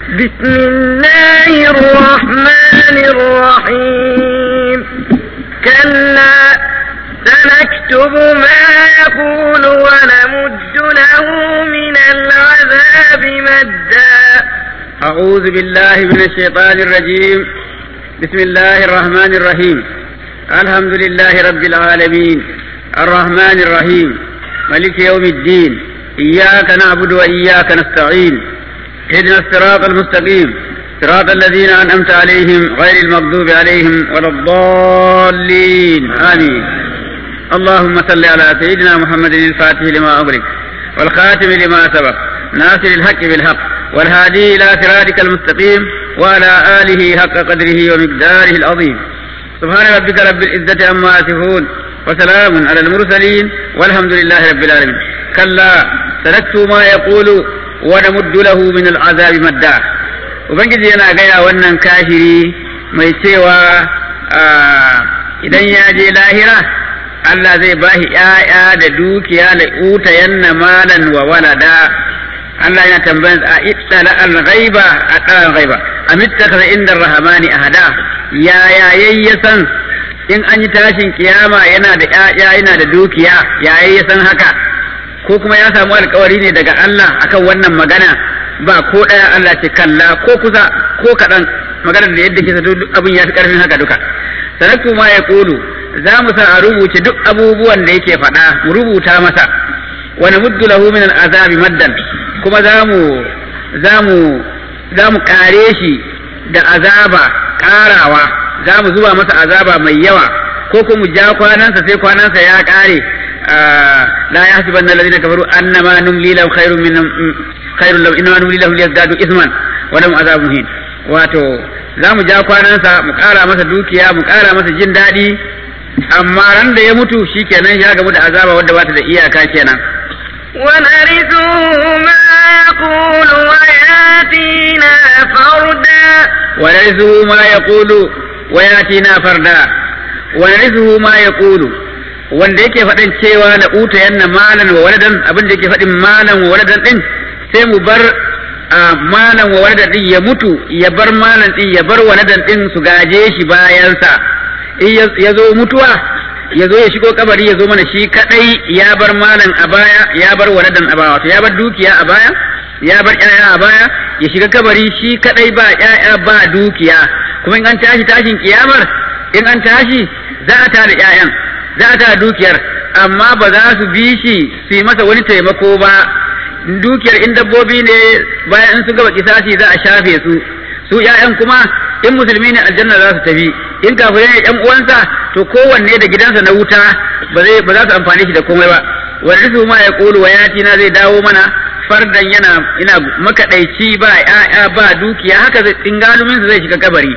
بسم الله الرحمن الرحيم كلا سنكتب ما يقول ونمد له من العذاب مدا أعوذ بالله من الشيطان الرجيم بسم الله الرحمن الرحيم الحمد لله رب العالمين الرحمن الرحيم ملك يوم الدين إياك نعبد وإياك نستعين اهدنا الصراط المستقيم صراط الذين أنعمت عليهم غير المغضوب عليهم ولا الضالين آمين اللهم صل على سيدنا محمد الفاتح لما أغلق والخاتم لما سبق ناصر الحق بالحق والهادي إلى صراطك المستقيم وعلى آله حق قدره ومقداره العظيم سبحان ربك رب العزة عما يصفون وسلام على المرسلين والحمد لله رب العالمين كلا سنكتب ما يقول ونمد له من العذاب مدا ubangiji yana gaya wannan kafiri mai cewa idan ya je lahira Allah zai bashi ‘ya'ya da dukiya da uta yanna malan wa walada Allah yana tambayan a ittala al-ghaiba a tsaran ghaiba amittaka inda rahmani ahada ya ya yayyasan in an yi tashin kiyama yana da ƴaƴa yana da dukiya ya yayyasan haka ko kuma ya samu alkawari ne daga Allah akan wannan magana ba ko ɗaya Allah ce kalla ko kusa ko kaɗan maganar da yadda kisa duk abin ya fi ƙarfin haka duka sanatu ma ya kulu za mu sa a rubuce duk abubuwan da yake faɗa mu rubuta masa wani muddu lahu min al'azabi maddan kuma za mu za mu za mu kare shi da azaba karawa za mu zuba masa azaba mai yawa ko kuma ja kwanansa sai kwanansa ya kare la yahsibanna alladhina kafaru annama numli lahum khairun min khairun lahum innama numli lahum liyazdadu isman wa lahum azabun muhin wato za mu ja kwanansa mu kara masa dukiya mu kara masa jin daɗi amma ran da ya mutu shikenan ya gamu da azaba wadda bata da iyaka kenan ونرثه ما يقول وياتينا فردا ونرثه ما يقول وياتينا فردا ونرثه ما يقول wanda yake faɗin cewa na uta yanna malan wa waladan abin da yake faɗin malan wa waladan din sai mu bar malan wa waladan din ya mutu ya bar malan din ya bar waladan din su gaje shi bayansa in ya zo mutuwa ya zo ya shigo kabari ya zo mana shi kadai ya bar malan a baya ya bar waladan a baya wato ya bar dukiya a baya ya bar ƴaƴa a baya ya shiga kabari shi kadai ba ƴaƴa ba dukiya kuma in an tashi tashin kiyamar in an tashi za a tada ƴaƴan za a tada dukiyar amma ba za su bi shi su yi masa wani taimako ba dukiyar in dabbobi ne bayan in su gaba kisasi za a shafe su su ƴaƴan kuma in musulmi ne aljanna za su tafi in kafirai ne ƴan uwansa to kowanne da gidansa na wuta ba zai ba za su amfane shi da komai ba wani su ma ya kulu wa yati na zai dawo mana fardan yana ina makadaici ba ƴaƴa ba dukiya haka zai tingalumin zai shiga kabari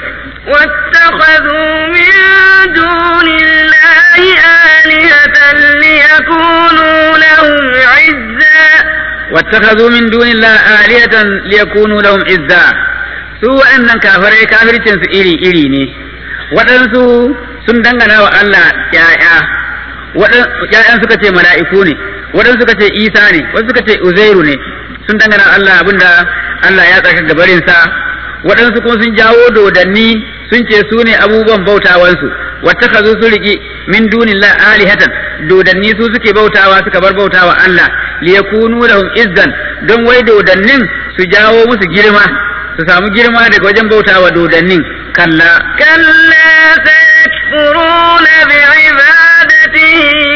واتخذوا من دون الله آلهة ليكونوا لهم عزا واتخذوا من دون الله آلهة ليكونوا لهم عزا su waɗannan kafirai kafircin su iri iri ne waɗansu sun dangana wa Allah ‘ya'ya ‘ya'yan suka ce mala'iku ne waɗansu suka ce isa ne wasu suka ce uzairu ne sun dangana Allah abinda Allah ya tsaka gabarinsa waɗansu kuma sun jawo dodanni sun ce su ne abubuwan bautawansu wata ka su riƙi min dunillah alihatan dodanni su suke bautawa suka bar bautawa Allah liyakunu lahum izzan don wai dodannin su jawo musu girma su samu girma daga wajen bautawa dodannin kalla كلا سيكفرون بعبادته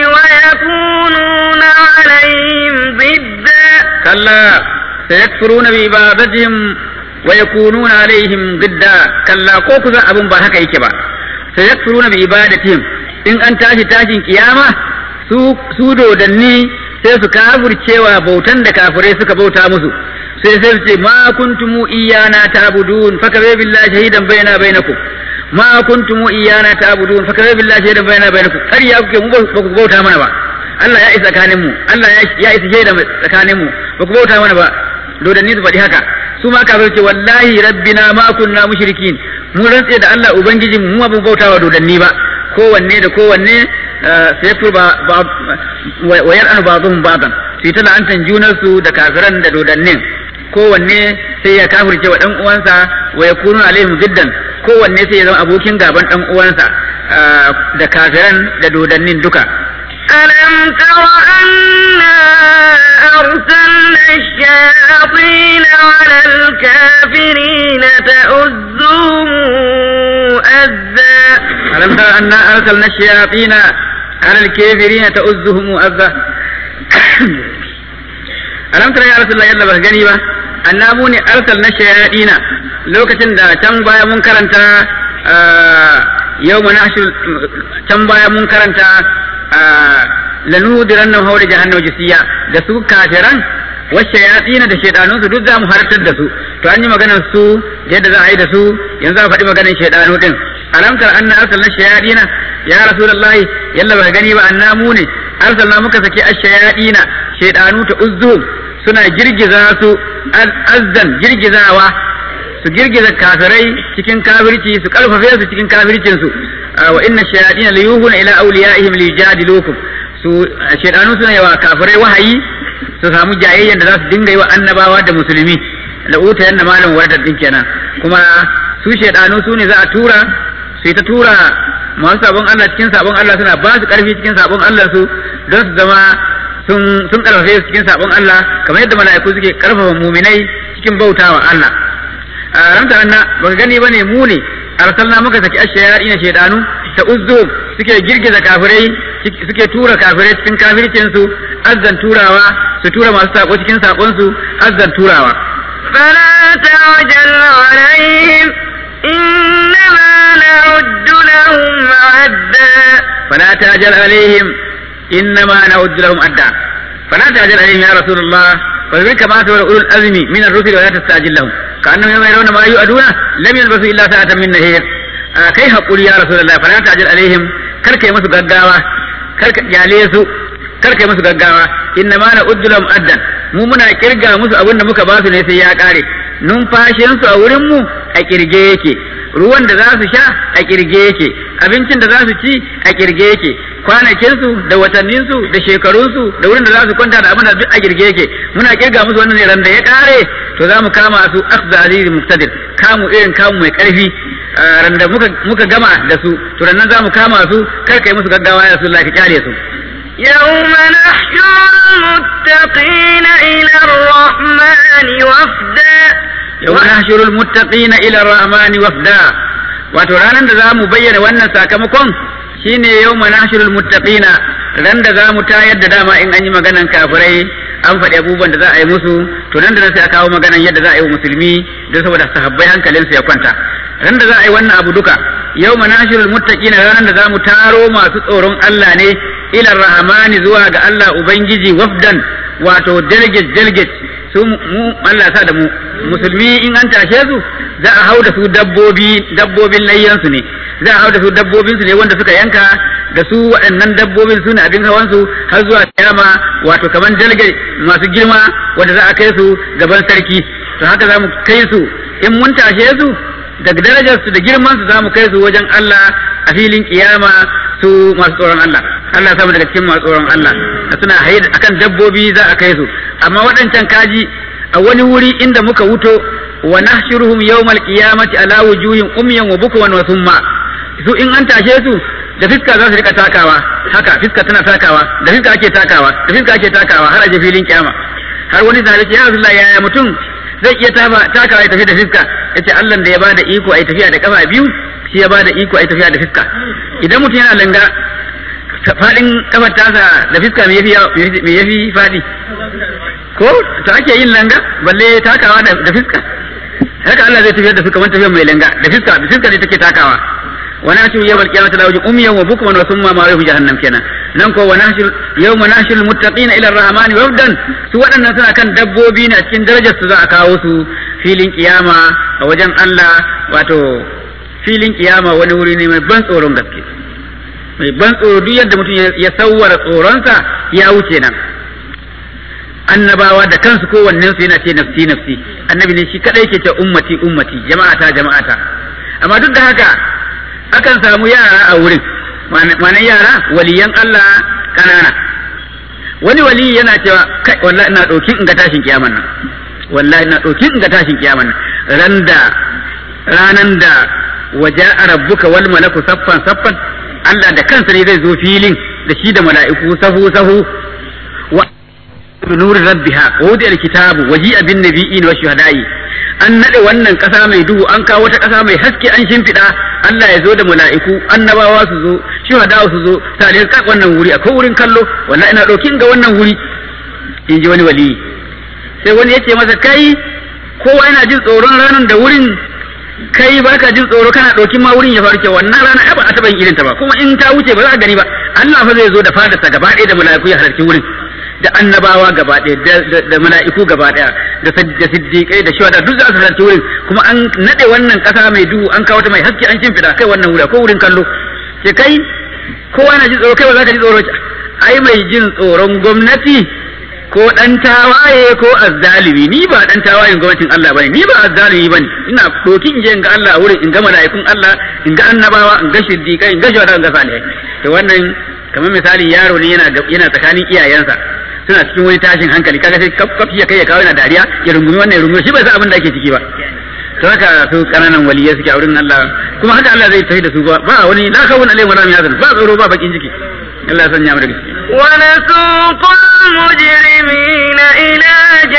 ويكونون عليهم ضدا كلا سيكفرون بعبادتهم ويكونون عليهم ضدا كلا كوكو abun ba haka yake ba sayakfuruna bi ibadatihim in an tashi tashin kiyama su su dodanni sai su kafircewa bautan da kafirai suka bauta musu sai sai su ce ma kuntum iyana ta'budun fa kaza billahi shahidan baina bainakum ma kuntum iyana ta'budun fa kaza billahi shahidan baina bainakum kar ya kuke mu ba ku bauta mana ba Allah ya isa tsakanin mu Allah ya isa shaida tsakanin mu ba ku bauta mana ba dodanni su faɗi haka su ma kafir ce wallahi rabbina ma kunna mushrikin mu rantse da Allah ubangijin mu ba mu bauta wa dodanni ba kowanne da kowanne sai fur ba wa yar'anu ba'dhum ba'dan su ta la'antan junar su da kafiran da dodannin kowanne sai ya kafirce wa dan uwansa wa yakunu alaihim ziddan kowanne sai ya zama abokin gaban dan uwansa da kafiran da dodannin duka ألم تر أنا أرسلنا الشياطين على الكافرين تؤذهم أذى ألم تر أنا أرسلنا الشياطين على الكافرين تؤذهم أذى ألم تر يا رسول الله يلا بس gani ba annabu ne arsalna shayaɗina lokacin da can baya mun karanta yau can baya mun karanta lanudiran nan haure jahannama jisiya da su kafiran wasu yatsina da shaidanun su duk za mu hartar da su to an yi maganar su yadda za a yi da su yanzu a faɗi maganar shaidanu din alamtar anna arsalna shayadina ya rasulullahi yalla ba gani ba annamu ne arsalna muka saki ash-shayadina shaidanu ta uzzu suna girgiza su azzan girgizawa su girgiza kafirai cikin kafirci su karfafe su cikin kafircin su wa inna shayatin la yuhuna ila awliyaihim li yujadilukum su shaydanu suna yawa kafirai wahayi su samu jayayyan da za su dinga yi wa annabawa da musulmi la uta yanna malam wadda din kenan kuma su shaydanu su ne za a tura su ta tura masu sabon Allah cikin sabon Allah suna ba su karfi cikin sabon Allah su don su zama sun sun karfafe su cikin sabon Allah kamar yadda mala'iku suke karfafa muminai cikin bautawa Allah a ramta anna baka gani bane mu ne arsalna muka saki ashayari na shaydanu ta uzzu suke girgiza kafirai suke tura kafirai cikin kafircin su azzan turawa su tura masu sako cikin sakon su azzan turawa فلا تعجل عليهم إنما نعد لهم عدا فلا تعجل عليهم إنما نعد لهم أدا فلا تعجل عليهم يا رسول الله فذكر كما تقول أولو الأزم من الرسل ولا تستعجل لهم كأنهم يوم يرون ما يؤدون لم يلبثوا إلا ساعة من نهير آه كيف أقول يا رسول الله فلا تعجل عليهم كرك يمسوا قداوة كرك جاليسوا كرك يمسوا قداوة إنما نعد لهم أدا mu muna kirga musu abin da muka ba su ne sai ya kare numfashinsu a wurinmu a kirge yake ruwan da za su sha a kirge yake abincin da za su ci a kirge yake kwanakinsu da watanninsu da shekarunsu da wurin da za su kwanta da abin da duk a kirge yake muna kirga musu wannan ne ran da ya kare to za mu kama su akhza azizi muqtadir kamu irin kamu mai karfi ran da muka muka gama da su to ran nan za mu kama su kar kai musu gaggawa ya rasulullahi ka kyale su يوم نحشر المتقين إلى الرحمن وفدا يوم نحشر المتقين إلى الرحمن وفدا wato ranar da za mu bayyana wannan sakamakon shine yau manashirul muttaqina ran da za mu tayar da dama in an yi maganan kafirai an faɗi abubuwan da za a yi musu to nan da nan sai a kawo maganan yadda za a yi wa musulmi don saboda sahabbai hankalinsu ya kwanta ran da za a yi wannan abu duka yau manashirul muttaqina ranar da za mu taro masu tsoron Allah ne ila rahmani zuwa ga Allah ubangiji wafdan wato delegate delegate su mu Allah sa da mu musulmi in an tashe su za a hau da su dabbobi dabbobin layyansu ne za a hau da su dabbobin su ne wanda suka yanka da su waɗannan dabbobin su ne abin hawan su har zuwa kiyama wato kaman delegate masu girma wanda za a kai su gaban sarki to haka za mu kai su in mun tashe su daga darajar su da girman su za mu kai su wajen Allah a filin kiyama su masu tsoron Allah Allah samu daga cikin masu tsoron Allah suna haye akan dabbobi za a kai su amma waɗancan kaji a wani wuri inda muka wuto wa nahshuruhum yawmal qiyamati ala wujuhin umyan wa bukwan wa summa su in an tashe su da fiska za su rika takawa haka fiska tana takawa da fiska ake takawa da fiska ake takawa har a je filin kiyama har wani sahabi ya Rasulullah yaya mutum zai iya takawa ya tafi da fiska yace Allah da ya bada iko ai tafiya da kafa biyu shi ya bada iko ai tafiya da fiska idan mutum yana langa fadin kafar tasa da fiska me yafi me yafi fadi ko to ake yin langa balle takawa da fiska haka Allah zai tafiyar da su kamar tafiyar mai langa da fiska da fiska ne take takawa wa nashir yawmal qiyamati la wajhu umyan wa bukman wa summa ma yahu jahannam kenan nan ko wa nashir yawma nashir muttaqina ila ar-rahmani wafdan su waɗannan suna kan dabbobi ne a cikin darajar su za a kawo su filin kiyama a wajen Allah wato filin kiyama wani wuri ne mai ban tsoron gaske mai ban tsoro duk yadda mutum ya sawwara tsoronsa ya wuce nan annabawa da kansu kowannen su yana ce nafsi nafsi annabi ne shi kadai ke ce ummati ummati jama'ata jama'ata amma duk da haka akan samu yara a wurin ma'anar yara waliyan Allah kanana wani wali yana cewa kai wallahi ina dauki in ga tashin kiyaman nan wallahi na ɗauki in ga tashin kiyaman ran da ranan da waja'a rabbuka wal malaku saffan saffan Allah da kansa ne zai zo filin da shi da mala'iku sahu sahu wa nuri rabbiha wa wudi alkitabu waji'a bin nabiyyin wa shuhada'i an nade wannan kasa mai duhu an kawo wata kasa mai haske an shimfiɗa Allah ya zo da mala'iku annabawa su zo shuhada su zo tare ka wannan wuri akwai wurin kallo wallahi ina ɗaukin ga wannan wuri in ji wani wali sai wani ya ce masa kai kowa yana jin tsoron ranar da wurin kai baka jin tsoro kana ɗauki ma wurin ya farke wannan rana ai ba a taɓa yin irin ta ba kuma in ta wuce ba za a gani ba Allah fa zai zo da fadarsa gaba ɗaya da mala'iku ya halarci wurin da annabawa gaba ɗaya da mala'iku gaba ɗaya da siddiƙai da shawada duk za su halarci wurin kuma an naɗe wannan ƙasa mai duhu an kawo ta mai haske an shimfiɗa kai wannan wuri ko wurin kallo sai kai kowa na jin tsoro kai ba za ka ji tsoro ai mai jin tsoron gwamnati ko dan tawaye ko azzalimi ni ba dan tawayen gwamnatin Allah bane ni ba azzalimi bane ina doki in je in ga Allah a wurin in ga mala'ikun Allah in ga annabawa in ga shiddiqai in ga shawada in ga salihai to wannan kamar misali yaro ne yana yana tsakanin iyayensa suna cikin wani tashin hankali kaga sai kaf kaf ya kai ya kawo yana dariya ya rungumi wannan ya rungumi shi bai san abin da ake ciki ba to haka su kananan waliyai suke a wurin Allah kuma haka Allah zai tafi da su ba ba wani la kawun alaihim wala yahzan ba tsoro ba bakin ciki Allah ya sanya mu daga ciki ونسوق المجرمين إلى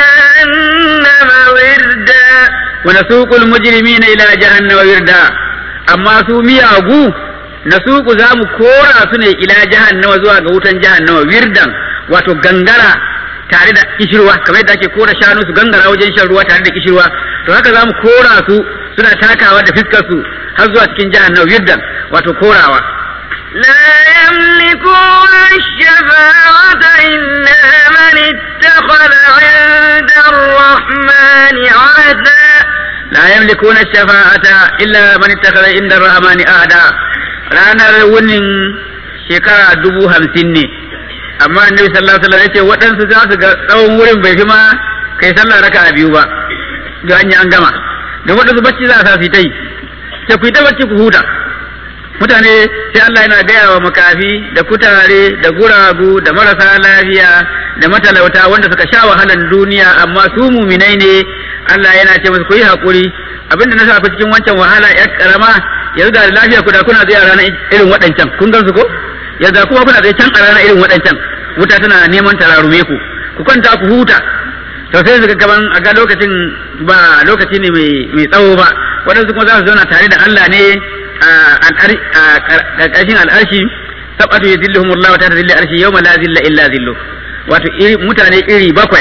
جهنم وردا ونسوق المجرمين إلى جهنم وردا أما su miyagu nasuku za mu kora su ne ila jahannama zuwa ga wutan jahannama wirdan wato gangara tare da kishirwa kamar yadda ake kora shanu su gangara wajen shan ruwa tare da kishirwa to haka za mu kora su suna takawa da fiskar su har zuwa cikin jahannama wirdan wato korawa لا يملكون الشفاعة إلا من اتخذ عند الرحمن عهدا لا يملكون الشفاعة إلا من اتخذ عند الرحمن أهدا ranar wunin shekara dubu hamsin ne amma annabi sallallahu alaihi wasallam yace waɗansu za su ga tsawon wurin bai fi ma kai sallah raka a biyu ba ga an an gama da waɗansu bacci za a sa su ta yi sai ku yi ta bacci ku huta mutane sai Allah yana gaya wa makafi da kutare da guragu da marasa lafiya da matalauta wanda suka sha wahalan duniya amma su muminai ne Allah yana ce musu ku yi haƙuri abinda na sa ku cikin wancan wahala ya karama yanzu da lafiya ku da kuna tsaye a ranar irin waɗancan kun gan su ko yanzu kuma kuna tsaye can a ranar irin waɗancan wuta tana neman tararume ku ku kwanta ku huta to sai su gaban a ga lokacin ba lokaci ne mai tsawo ba waɗansu kuma za su zauna tare da Allah ne a ƙarƙashin al'arshi sabatu yadilluhum Allah ta tadilli arshi yawma la zilla illa zillu wato mutane iri bakwai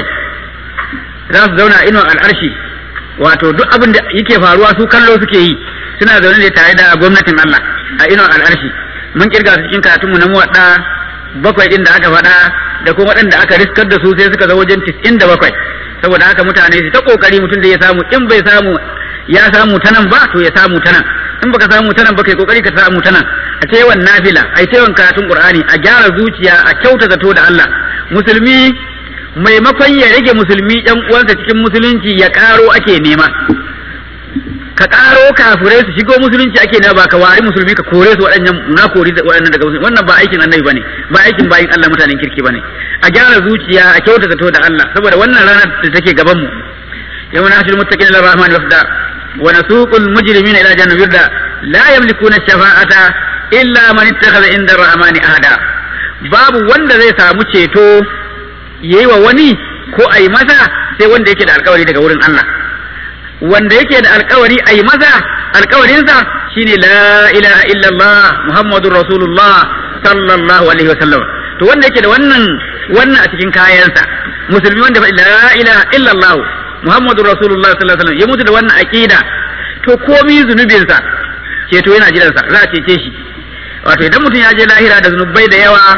za su zauna inuwar al'arshi wato duk abin da yake faruwa su kallo suke yi suna zaune ne tare da gwamnatin Allah a inuwar al'arshi mun kirga su cikin karatunmu na muwaɗa bakwai ɗin da aka faɗa da kuma waɗanda aka riskar da su sai suka zo wajen tis'in da bakwai saboda haka mutane su ta ƙoƙari mutum da ya samu in bai samu ya samu ta nan ba to ya samu ta nan in baka samu ta nan ba kai kokari ka samu ta nan a ce yawan nafila a yi yawan karatun qur'ani a gyara zuciya a kyauta zato da Allah musulmi maimakon ya rage musulmi ɗan uwansa cikin musulunci ya ƙaro ake nema ka ƙaro kafirai su shigo musulunci ake nema ba ka wari musulmi ka kore su waɗannan na kori waɗannan daga musulmi wannan ba aikin annabi bane ba aikin bayin Allah mutanen kirki bane a gyara zuciya a kyauta zato da Allah saboda wannan ranar da take gaban mu yawma nashil muttaqin ila rahman wafda wa nasuqul mujrimina ila jahannam wirda la yamlikuna shafa'ata illa man ittakhadha inda rahmani ahada babu wanda zai samu ceto yayi wa wani ko a yi masa sai wanda yake da alkawari daga wurin Allah wanda yake da alkawari a yi masa alkawarinsa shine la ilaha illallah muhammadur rasulullah sallallahu alaihi wasallam to wanda yake da wannan wannan a cikin kayansa musulmi wanda ba la ilaha illallah muhammadur rasulullah sallallahu alaihi wasallam ya mutu da wannan aqida to komi zunubinsa ceto yana jiransa za a cece shi wato idan mutum ya je lahira da zunubai da yawa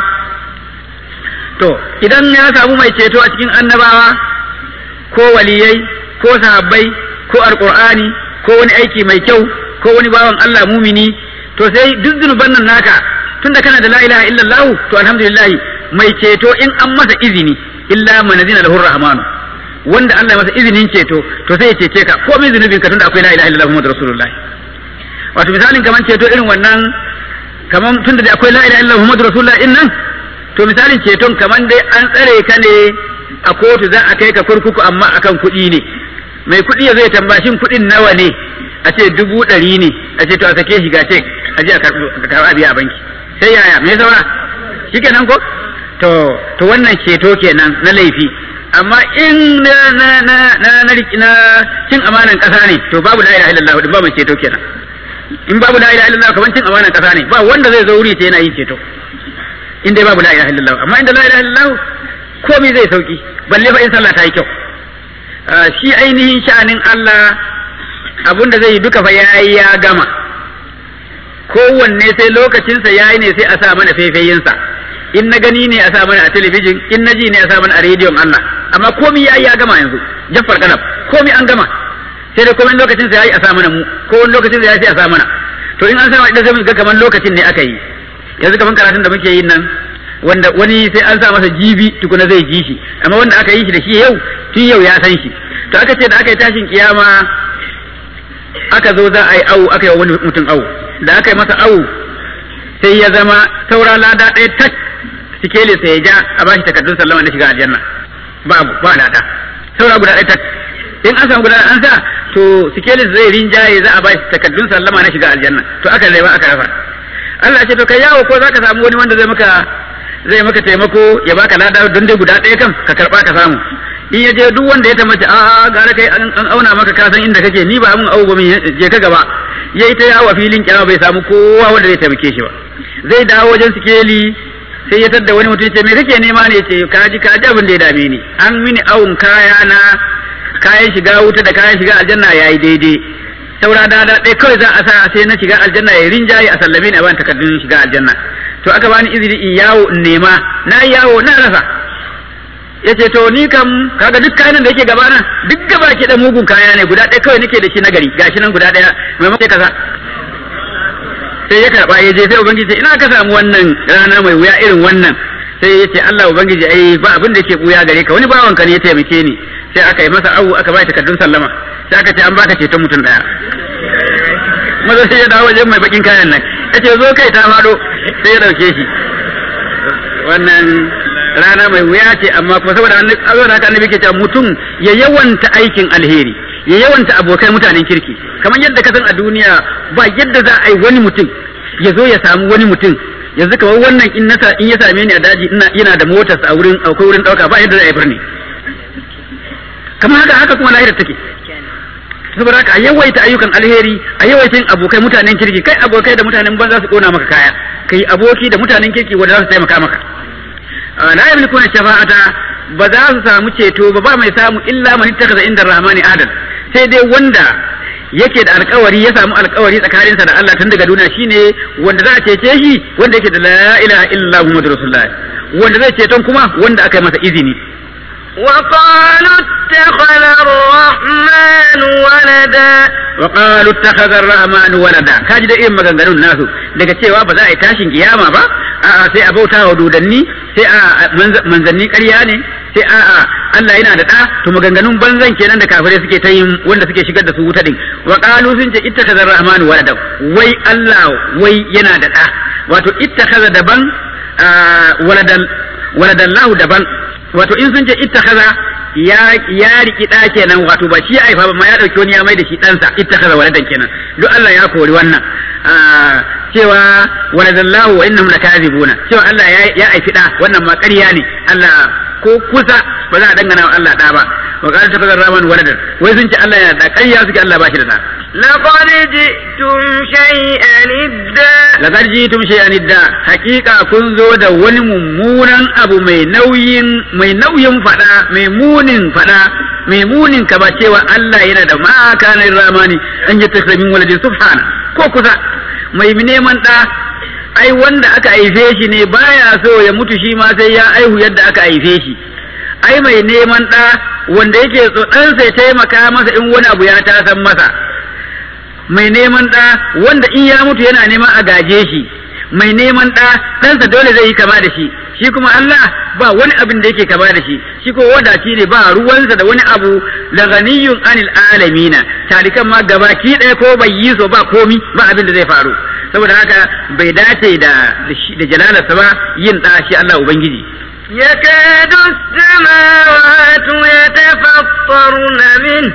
to idan ya samu mai ceto a cikin annabawa ko waliyai ko sahabbai ko alqur'ani ko wani aiki mai kyau ko wani bawan Allah mumini to sai duk zunuban nan naka tunda kana da la ilaha illallah to alhamdulillah mai ceto in an masa izini illa man azina lahu rahmanu wanda Allah ya masa izinin ceto to sai ya cece ka ko mai zunubin ka tunda akwai la ilaha illallah muhammadur rasulullah wato misalin kaman ceto irin wannan kaman tunda da akwai la ilaha illallah muhammadur rasulullah in nan to misalin ceton kaman dai an tsare ka ne a kotu za a kai ka kurkuku amma akan kuɗi ne mai kuɗi ya zai tambashin kuɗin nawa ne a ce dubu ɗari ne a ce to a sake shi ga ce a je a karɓa biya a banki sai yaya me saura shi kenan ko to to wannan ceto kenan na laifi amma in na na na na na, na cin amanan ƙasa ne to babu la ilaha illallah din babu ceto kenan in babu la ilaha illallah kaman cin amanan ƙasa ne ba wanda zai zo wuri sai yana yin ceto in dai babu la ilaha illallah amma inda la ilaha illallah komai zai sauki balle fa in sallah ta yi kyau shi ainihin sha'anin Allah abun da zai yi duka fa yayi ya gama kowanne sai lokacinsa yayi ne sai a sa mana faifayinsa in na gani ne a sa mana a talabijin in na ji ne a sa mana a rediyon Allah amma komai yayi ya gama yanzu jaffar kanaf komai an gama sai da komai lokacinsa yayi a sa mana mu ko wani lokacin yayi sai a sa mana to in an sa idan sai mu ga kamar lokacin ne aka yi yanzu kamar karatun da muke yin nan wanda wani sai an sa masa jibi tukuna zai ji shi amma wanda aka yi shi da shi yau tun yau ya san shi to aka ce da aka yi tashin kiyama aka zo za a yi awu aka yi wani mutum awu da aka yi masa awu sai ya zama saura lada ɗaya tak sikeli sai ya ja a bashi takardun sallama na shiga aljanna babu ba lada saura guda ɗaya tak in an samu guda an sa to sikeli zai rinjaye za a bashi takardun sallama na shiga aljanna to aka zai ba aka rafa Allah ce to kai yawo ko zaka samu wani wanda zai maka zai maka taimako ya baka lada don dai guda ɗaya kam ka karba ka samu in ya je duk wanda ya tambace a a gara kai an auna maka ka san inda kake ni ba mun abu ba min je ka gaba yayi ta yawo filin kiyama bai samu kowa wanda zai taimake shi ba zai dawo wajen sikeli sai ya tadda wani mutum ce me kake nema ne ce kaji kaji abin da ya dame ni an mini awun kaya na kayan shiga wuta da kayan shiga aljanna yayi daidai saura dada ɗaya kawai za a sa sai na shiga aljanna ya rinjaye a sallame ni a ban takardun shiga aljanna to aka bani izini in yawo in nema na yawo na rasa yace to ni kam kaga duk kayan da yake gaba nan duk gaba ke da mugun kaya ne guda ɗaya kawai nake da shi na gari gashi nan guda ɗaya maimakon kaza sai ya karba ya je sai ubangiji ina ka samu wannan rana mai wuya irin wannan sai ya ce Allah ubangiji ai ba abin da yake buya gare ka wani bawanka ne ya taimake ni sai aka yi masa awu aka bai takardun sallama sai aka ce an baka ceton mutum daya maza sai ya dawo wajen mai bakin kayan nan ya ce zo kai ta faɗo sai ya dauke shi wannan rana mai wuya ce amma kuma saboda saboda haka annabi ke cewa mutum ya yawanta aikin alheri ya yawanta abokai mutanen kirki kamar yadda ka san a duniya ba yadda za a yi wani mutum ya zo ya samu wani mutum yanzu kamar wannan in nasa in ya same ni a daji ina yana da motarsa a wurin akwai wurin dauka ba yadda za a yi birni kamar haka haka kuma lahirar take saboda haka a yawaita ayyukan alheri a yawaita yin abokai mutanen kirki kai abokai da mutanen banza su kona maka kaya kai aboki da mutanen kirki wanda za su taimaka maka la yamlikuna shafa'ata ba za su samu ceto ba ba mai samu illa man ittakhadha inda rahmani adan sai dai wanda yake da alkawari ya samu alkawari tsakaninsa da Allah tun daga duniya shine wanda za a cece shi wanda yake da la ilaha illa muhammadur rasulullah wanda zai ceton kuma wanda aka yi masa izini وقالوا اتخذ الرحمن ولدا وقالوا اتخذ الرحمن ولدا kaji da irin maganganun nasu daga cewa ba za a yi tashin kiyama ba a'a sai a bauta wa dodanni sai a manzanni ƙarya ne sai a'a Allah yana da ɗa to maganganun banzan kenan da kafirai suke ta yin wanda suke shigar da su wuta din wa qalu sun ce ittakhadha ar-rahmanu walada wai Allah wai yana da ɗa wato ittakhadha daban waladan waladallahu daban wato in sun ce ittakhadha ya ya riki da kenan wato ba shi ya haifa ba ma ya dauki wani ya mai da shi ɗansa ittakhadha waladan kenan duk Allah ya kori wannan cewa waladallahu wa innahum lakazibuna cewa Allah ya ya haifi da wannan ma ƙarya ne Allah ko kusa ba za a dangana wa Allah da ba wa qala takhadha rahman waladan wai sun ce Allah yana da ƙarya suke Allah ba shi da da لقد جئتم شيئا إدا laqad jitum shay'an idda haqiqa kun zo da wani mummunan abu mai nauyin mai nauyin fada mai munin fada mai munin ka ba cewa Allah yana da ma kana ramani an yi takramin waladin subhana ko kusa mai neman da ai wanda aka haife shi ne baya so ya mutu shi ma sai ya aihu yadda aka haife shi ai mai neman da wanda yake so ɗansa ya taimaka masa in wani abu ya tasan masa mai neman ɗa wanda in ya mutu yana neman a gaje shi mai neman ɗa ɗansa dole zai yi kama da shi shi kuma Allah ba wani abin da yake kama da shi shi ko wadaci ne ba ruwansa da wani abu da ganiyun anil alamina talikan ma gabaki ɗaya ko bai yi so ba komi ba abin da zai faru saboda haka bai dace da da jalalarsa ba yin ɗa shi Allah ubangiji يكاد السماوات يتفطرن منه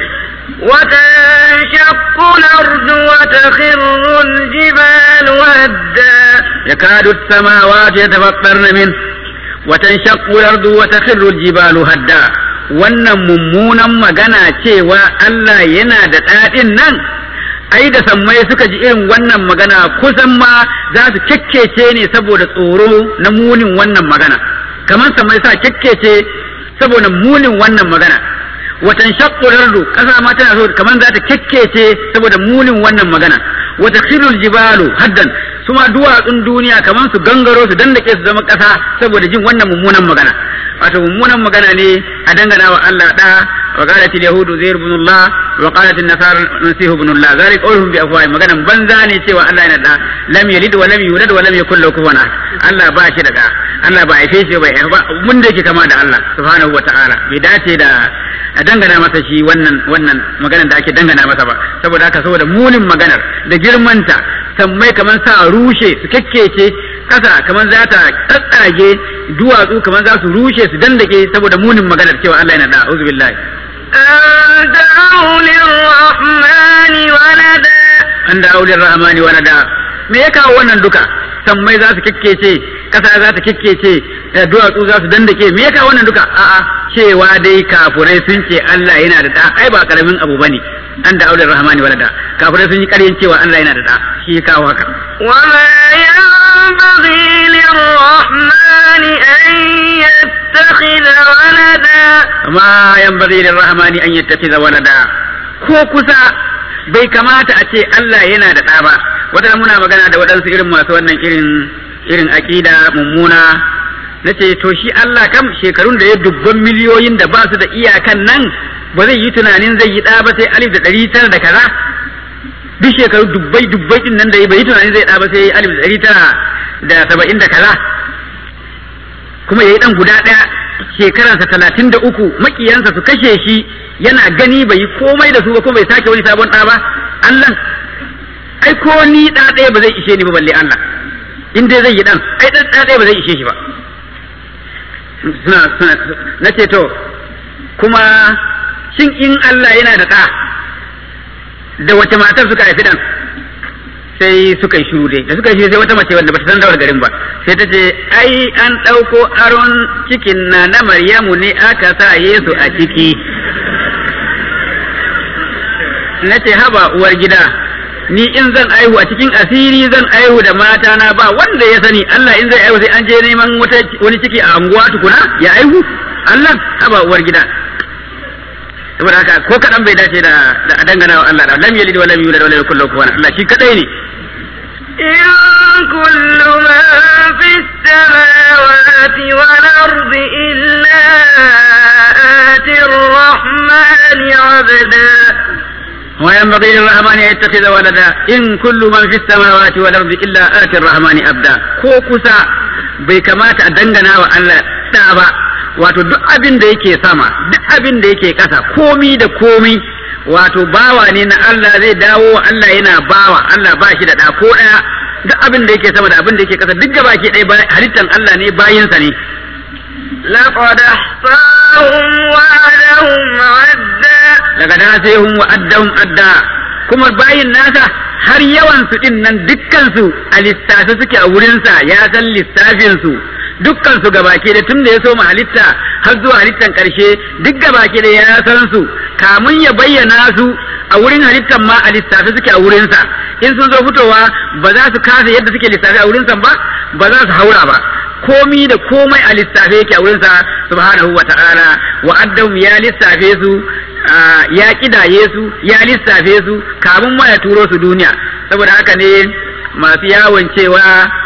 وتنشق الأرض وتخر الجبال هدا يكاد السماوات يتفطرن منه وتنشق الأرض وتخر الجبال هدا wannan mummunan magana cewa Allah yana da ɗaɗin nan ai da sammai suka ji irin wannan magana kusan ma za su kekkece ne saboda tsoro na munin wannan magana kamar sammai sa kekkece saboda munin wannan magana watan shaqqu ardu kasa ma tana so kamar za ta kekkece saboda munin wannan magana wata khirul jibalu haddan su ma duwatsun duniya kamar su gangaro su dandake su zama kasa saboda jin wannan mummunan magana wato mummunan magana ne a dangana wa Allah da wa qalat al yahudu zair ibn Allah wa qalat an nasara nasih ibn Allah zalik qawluhum bi afwahi maganan banza ne cewa Allah yana da lam yalid wa lam yulad wa lam yakul lahu kufuwan ahad Allah ba shi da da Allah ba haife shi ba ba mun da yake kama da Allah subhanahu wa ta'ala bai dace da a dangana masa shi wannan wannan maganar da ake dangana masa ba saboda haka saboda munin maganar da girmanta sammai kamar sa rushe su kekkece kasa kamar za ta tsatsage duwatsu kamar za su rushe su dandake saboda munin maganar cewa Allah yana da auzu billahi أن دعوا للرحمن ولدا an da aulin rahmani walada me ya kawo wannan duka sammai za su kekkece kasa za ta kekkece eh, duwatsu za su dandake me ya kawo wannan duka a'a cewa dai kafurai sun ce Allah yana da da ai ba karamin abu bane an da aulin rahmani walada kafurai sun yi ƙaryan cewa Allah yana da da shi ya kawo haka وما ينبغي للرحمن أن يتخذ ولدا ma yanbaghi lirrahmani an yattakhidha walada ko kusa bai kamata a ce Allah yana da ɗa ba wata muna magana da waɗansu irin masu wannan irin irin aƙida mummuna nace to shi Allah kam shekarun da ya dubban miliyoyin da ba su da iyakan nan ba zai yi tunanin zai yi ɗa ba sai alif da ɗari tara da kaza duk shekaru dubbai dubbai din nan da ya bai yi tunanin zai ɗa ba sai alif da ɗari tara da saba'in da kaza kuma ya yi ɗan guda ɗaya shekaransa talatin da uku makiyansa su kashe shi yana gani bai yi komai da su ba kuma bai sake wani sabon ɗa ba Allah ai ko ni ɗa ɗaya ba zai ishe ni ba balle Allah in dai zai yi ɗan ai ɗan ɗa ɗaya ba zai ishe shi ba suna suna na ce to kuma shin in Allah yana da ɗa da wace matar suka haifi ɗan sai suka yi shiru dai da suka yi shiru sai wata mace wanda bata san dawar garin ba sai ta ce ai an ɗauko aron cikin na na Maryamu ne aka sa Yesu a ciki na ce haba uwar gida ni in zan aihu a cikin asiri zan aihu da mata na ba wanda ya sani Allah in zai aihu sai an je neman wata wani ciki a anguwa tukuna ya aihu Allah haba uwar gida saboda haka ko kadan bai dace da da a dangana wa Allah da lam yalid wa lam yulad wa lam yakul lahu kufuwan ahad. Allah shi kadai ne إن كل من في السماوات والأرض إلا آتي الرحمن عبدا وينبغي للرحمن أن يتخذ ولدا إن كل من في السماوات والأرض إلا آتي الرحمن أبدا ko kusa bai kamata a dangana wa Allah da ba wato duk abin da yake sama duk abin da yake ƙasa komi da komi wato bawa ne na Allah zai dawo wa Allah yana bawa Allah ba shi da ɗa ko ɗaya duk abin da yake sama da abin da yake ƙasa duk gaba ke ɗaya halittan Allah ne bayinsa ne لقد أحصاهم وعدهم عدا daga dasehun wa addahum adda kuma bayin nasa har yawan su din nan dukkan su a lissafe suke a wurinsa ya san lissafin su dukkan su gabake da tun da ya so mu halitta har zuwa halittan karshe duk gabake da ya san su kamun ya bayyana su a wurin halittan ma a lissafe suke a wurinsa in sun zo fitowa ba za su kasa yadda suke lissafe a wurinsa ba ba za su haura ba komi da komai a lissafe yake a wurinsa subhanahu wa ta'ala wa addahum ya lissafe su ya kidaye su ya lissafe su kamun ma ya turo su duniya saboda haka ne masu yawon cewa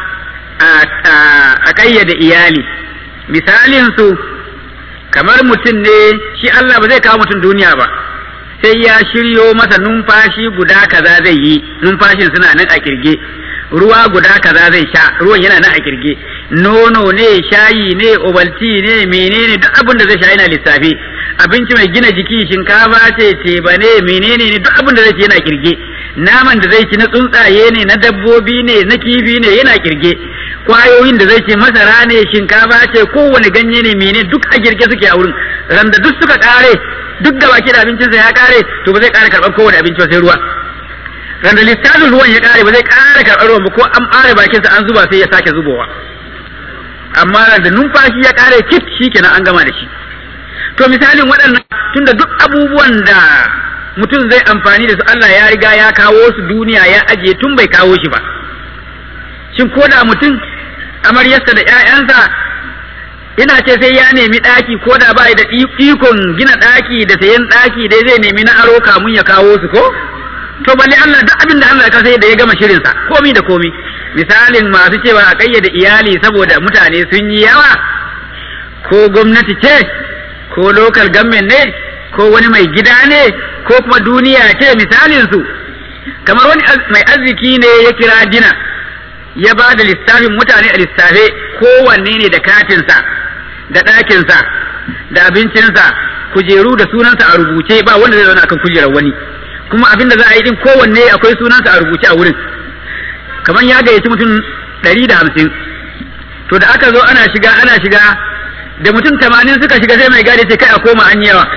a kayyade iyali misalin su kamar mutum ne shi Allah ba zai kawo mutum duniya ba sai ya shiryo masa numfashi guda kaza zai yi numfashin suna nan a kirge ruwa guda kaza zai sha ruwan yana nan a kirge nono ne shayi ne obalti ne menene duk abin da zai sha yana lissafi abinci mai gina jiki shinkafa ce teba ne menene ne duk abin da zai ci yana kirge naman da zai ci na tsuntsaye ne na dabbobi ne na kifi ne yana kirge kwayoyin da zai ci masara ne shinkafa ce kowane ganye ne mene duk a girge suke a wurin randa duk suka kare duk da baki da abincinsa ya kare to ba zai kara karɓar kowane abinci ba sai ruwa randa lissafin ruwan ya kare ba zai kara karɓar ruwan ba ko an ɓare bakinsa an zuba sai ya sake zubowa amma randa numfashi ya kare kit shikenan an gama da shi to misalin waɗannan tunda duk abubuwan da mutum zai amfani da su Allah ya riga ya kawo su duniya ya ajiye tun bai kawo shi ba shin ko da mutum amaryarsa da ƴaƴansa ina ce sai ya nemi ɗaki ko da ba da ikon gina ɗaki da sayan ɗaki dai zai nemi na aro kamun ya kawo su ko to balle Allah duk abin da Allah ya kasa da ya gama shirinsa komi da komi misalin masu cewa a ƙayyade iyali saboda mutane sun yi yawa ko gwamnati ce ko local government ne ko wani mai gida ne ko kuma duniya ce misalin su kamar wani mai arziki ne ya kira dina ya ba da lissafin mutane a lissafe kowanne ne da katinsa da ɗakinsa da abincinsa kujeru da sunansa a rubuce ba wanda zai zauna akan kujerar wani kuma abin da za a yi din kowanne akwai sunansa a rubuce a wurin kamar ya gayyaci mutum ɗari da hamsin to da aka zo ana shiga ana shiga da mutum tamanin suka shiga sai mai gadi ce kai a koma an yawa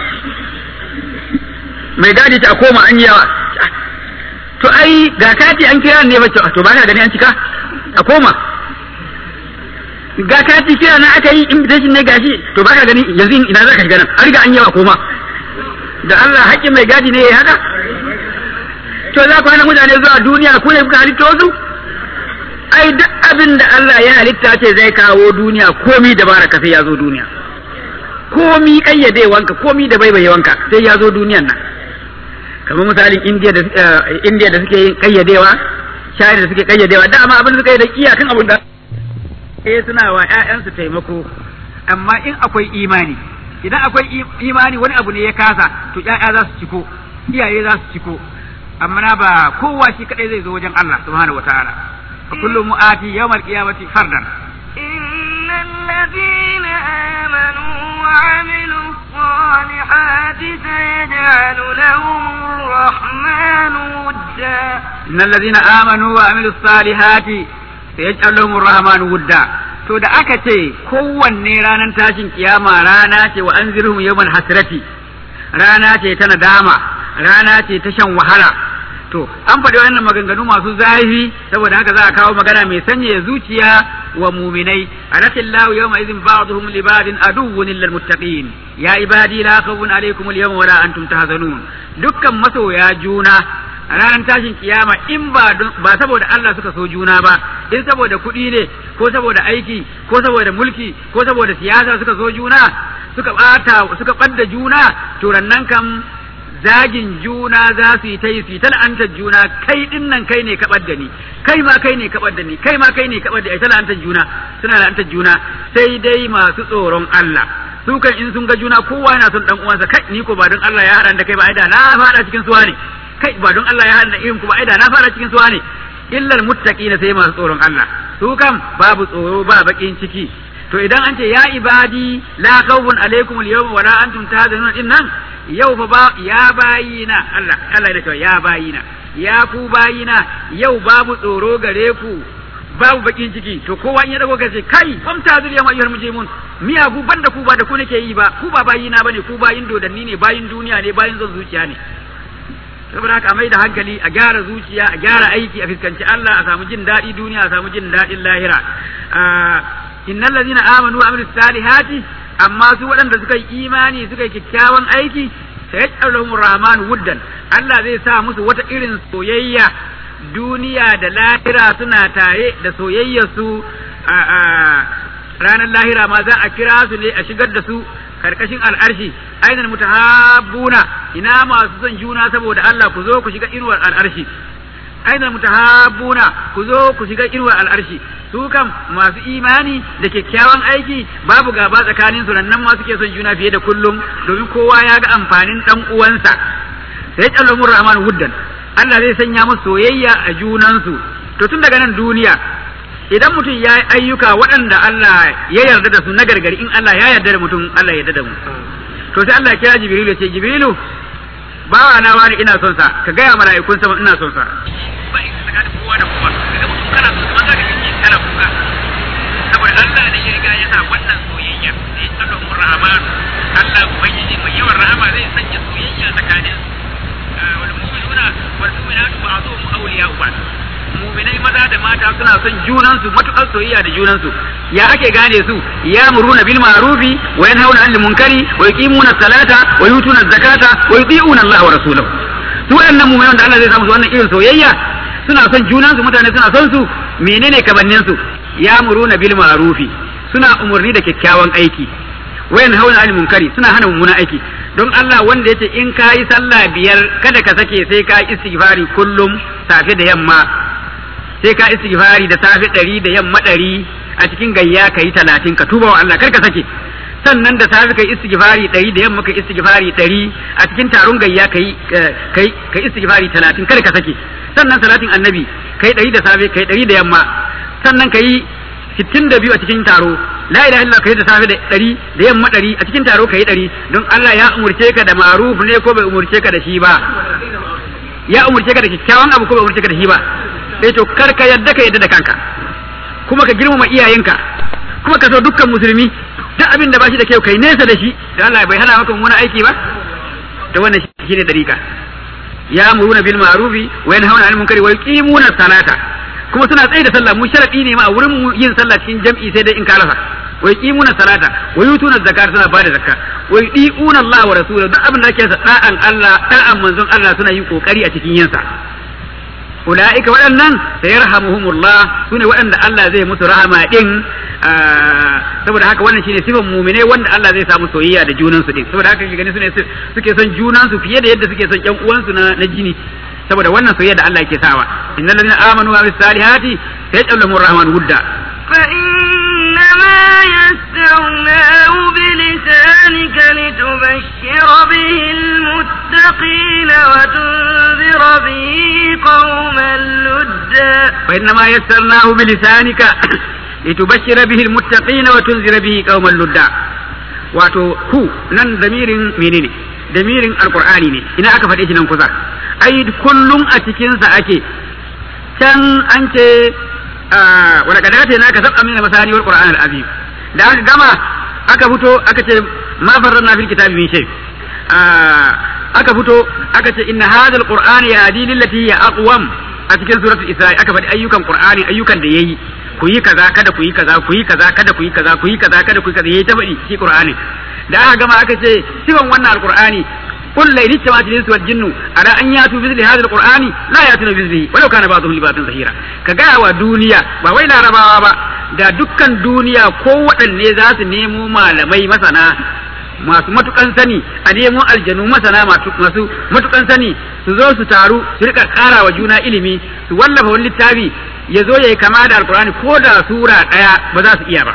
mai gadi ce a koma an yawa to ai ga kati an kira ne bacci to ba ka gani an cika a koma ga kati kira na aka yi invitation ne gashi to ba ka gani yanzu ina za ka shiga nan an riga an yawa koma da Allah haƙƙin mai gadi ne ya haka to za ku hana mutane zuwa duniya ku ne kuka halitta wasu ai duk abin da Allah ya halitta ce zai kawo duniya komi da baraka sai ya zo duniya komi kayyadewanka komi da baibayewanka sai ya zo duniyan nan kamar misalin indiya da indiya da suke yin kayyadewa shayar da suke kayyadewa dama abin suka yi da iyakan abin da eh suna wa ƴaƴansu taimako amma in akwai imani idan akwai imani wani abu ne ya kasa to ƴaƴa za su ciko iyaye za su ciko amma na ba kowa shi kadai zai zo wajen Allah subhanahu wataala fa kullu mu'ati yawmal qiyamati fardan innal ladina amanu wa 'amilus salihati sayaj'alu lahum ar-rahmanu wudda innal ladina amanu wa 'amilus salihati sayaj'alu lahum ar-rahmanu wudda to da aka ce kowanne ranar tashin kiyama rana ce wa anzirhum yawmal hasrati rana ce ta nadama rana ce ta shan wahala to an faɗi wannan maganganu masu zafi saboda haka za a kawo magana mai sanyaya zuciya wa muminai anatillahu yawma idhin ba'dhum li ba'din aduwwun lil muttaqin ya ibadi la khawfun alaykum al yawma wala antum tahzanun dukkan masoya juna ranar tashin kiyama in ba ba saboda Allah suka so juna ba in saboda kuɗi ne ko saboda aiki ko saboda mulki ko saboda siyasa suka so juna suka bata suka ɓadda juna to rannan kam zagin juna za su yi ta yi su yi ta la'antar juna kai din nan kai ne kaɓar da ni kai ma kai ne kaɓar da ni kai ma kai ne kaɓar da ai ta la'antar juna suna la'antar juna sai dai masu tsoron Allah su kan in sun ga juna kowa yana son dan uwansa kai ni ko ba don Allah ya haɗa da kai ba ai da na fara cikin suwa ne kai ba don Allah ya haɗa irin ku ba ai da na fara cikin suwa ne illal muttaqina sai masu tsoron Allah su kam babu tsoro ba bakin ciki to idan an ce ya ibadi la khawfun alaikum al-yawma wala antum tahzanun din nan yau fa ba ya bayina Allah Allah ya ce ya bayina ya ku bayina yau babu tsoro gare ku babu bakin ciki to kowa in ya dago kace kai fam ta zuriya ma ayyuhal mujrimun miya ku banda ku ba da ku nake yi ba ku ba bayina bane ku bayin dodanni ne bayin duniya ne bayin zan zuciya ne saboda haka a mai da hankali a gyara zuciya a gyara aiki a fuskanci Allah a samu jin daɗi duniya a samu jin daɗin lahira innal ladina amanu wa amilus salihati amma su waɗanda suka yi imani suka yi kyakkyawan aiki sayaj'aluhum rahman wuddan Allah zai sa musu wata irin soyayya duniya da lahira suna tare da soyayyar su a ranar lahira ma za a kira su ne a shigar da su karkashin al'arshi ainihin mutahabbuna ina masu son juna saboda Allah ku zo ku shiga inuwar al'arshi ainihin mutahabbuna ku zo ku shiga inuwar al'arshi su kam masu imani da kyakkyawan aiki babu gaba tsakanin su nan ma suke son juna fiye da kullum domin kowa ya ga amfanin dan uwansa sai ya rahman wuddan Allah zai sanya musu soyayya a junansu to tun daga nan duniya idan mutum ya yi ayyuka waɗanda Allah ya yarda da su na gargari in Allah ya yarda da mutum Allah ya yarda da mu to sai Allah ya kira Jibrilu ya ce Jibrilu bawa na wani ina son sa ka gaya mala'ikun sama ina son sa ba in ka da kowa da kowa kaga mutum kana son sa zaka ga kana kuka saboda Allah ne ya riga ya sa wannan soyayya sai sallallahu rahman Allah ubangiji mai yawan rahama zai sanya soyayya tsakanin wal mu'minuna wal mu'minatu ba'dhum awliya'u ba'd mu'minai maza da mata suna son junansu matukar soyayya da junansu ya ake gane su ya muruna bil ma'rufi wa yanhauna 'anil munkari wa yuqimuna salata wa yutuna zakata wa yuti'una Allah wa rasulahu su waɗannan mu'minan da Allah zai samu su wannan irin soyayya suna son junansu mutane suna son su menene kamannin su ya muruna bil ma'rufi suna umurni da kyakkyawan aiki wa yanhauna 'anil munkari suna hana mummunan aiki don Allah wanda yace in ka yi sallah biyar kada ka sake sai ka istighfari kullum safe da yamma sai ka istighfari da safe ɗari da yamma ɗari a cikin gayya ka yi talatin ka tuba wa Allah kar ka sake sannan da safe ka yi istighfari ɗari da yamma ka yi istighfari ɗari a cikin taron gayya ka yi ka yi istighfari talatin kar ka sake sannan salatin annabi ka yi ɗari da safe ka yi ɗari da yamma sannan ka yi sittin da biyu a cikin taro la ilaha illa kai da safe da ɗari da yamma ɗari a cikin taro ka yi ɗari don Allah ya umurce ka da maruf ne ko bai umurce ka da shi ba ya umurce ka da kyakkyawan abu ko bai umurce ka da shi ba sai to kar ka yadda ka yadda da kanka kuma ka girmama iyayenka kuma ka so dukkan musulmi duk abin da ba shi da kyau kai nesa da shi da Allah bai hana maka mummunan aiki ba to wannan shine dariƙa ya muruna bil ma'rufi wa yanhauna 'anil munkari wa yuqimuna salata kuma suna tsaye da sallah mu sharadi ne ma a wurin mu yin sallah cikin jam'i sai dai in ka rasa wa yuqimuna salata wa yutuna zakata suna bada zakka wa yudiuna Allah wa rasulahu duk abin da ake sa da'an Allah da'an manzon Allah suna yin kokari a cikin yin sa ulaika waɗannan sayarhamuhumullah sune waɗanda Allah zai musu rahama din saboda haka wannan shine sifan mu'mine wanda Allah zai samu soyayya da junan su din saboda haka gani sune suke son junan su fiye da yadda suke son ƴan uwansu na na jini saboda wannan soyayya da Allah yake sawa innal ladina amanu wa bis salihati sayaj'alu lahum rahman wudda فإنما يسرناه بلسانك لتبشر به المتقين وتنذر به قوما لدا فإنما يسرناه بلسانك لتبشر به المتقين وتنذر به قوما لدا wato hu nan damirin menene damirin alqur'ani ne ina aka faɗe shi nan kusa ai kullum a cikinsa ake can an ce wani kadata na ka sab'a min masani wal qur'an al azim da aka gama aka fito aka ce ma farranna fil kitabi min shay aka fito aka ce inna hadha al qur'an yahdi lillati hiya aqwam a cikin suratul isra'i aka faɗi ayyukan qur'ani ayyukan da yayi ku yi kaza kada ku yi kaza ku yi kaza kada ku yi kaza ku yi kaza kada ku yi kaza yayi ta faɗi shi qur'ani da aka gama aka ce siban wannan alqur'ani قل لئن اجتمعت الانس والجن على ان ياتوا بمثل هذا القران لا ياتون بمثله ولو كان بعضهم لبعض ظهيرا كغا wa duniya ba wai larabawa ba da dukkan duniya ko waɗanne za su nemo malamai masana masu matukan sani a nemo aljanu masana masu matukan sani su zo su taru su rika ƙara wa juna ilimi su wallafa wani littafi ya zo ya yi kama da alkur'ani ko da sura ɗaya ba za su iya ba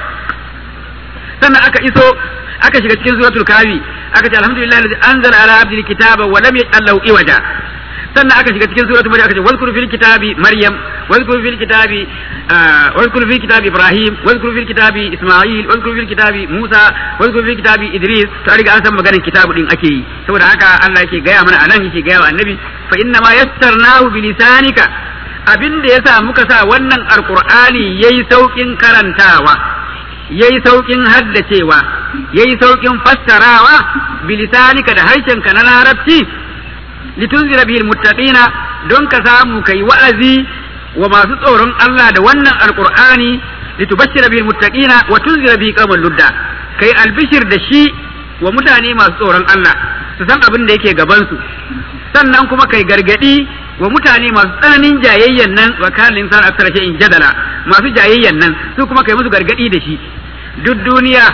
sannan aka iso aka shiga cikin suratul kafi aka ce alhamdulillah alladhi anzala ala abdihi kitaba wa lam yaj'al lahu iwaja sannan aka shiga cikin suratul maryam aka ce wazkur fil kitabi maryam wazkur fil kitabi wazkur fil kitabi ibrahim wazkur fil kitabi isma'il wazkur fil kitabi musa wazkur fil kitabi idris to riga an san maganar kitabu din ake yi saboda haka Allah yake gaya mana anan yake gaya wa annabi fa inna ma yassarnahu bi lisanika abin da yasa muka sa wannan alqur'ani yayi saukin karantawa yayi saukin haddacewa yayi saukin fassarawa bilisanika da harshenka na larabci litunzira bihil muttaqina don ka samu kai wa'azi wa masu tsoron Allah da wannan alqur'ani litubashshira bihil muttaqina wa tunzira bihi qauman ludda kai albishir da shi wa mutane masu tsoron Allah su san abin da yake gaban su sannan kuma kai gargadi wa mutane masu tsananin jayayyan nan wa kana insan aksara in jadala masu jayayyan nan su kuma kai musu gargadi da shi duk duniya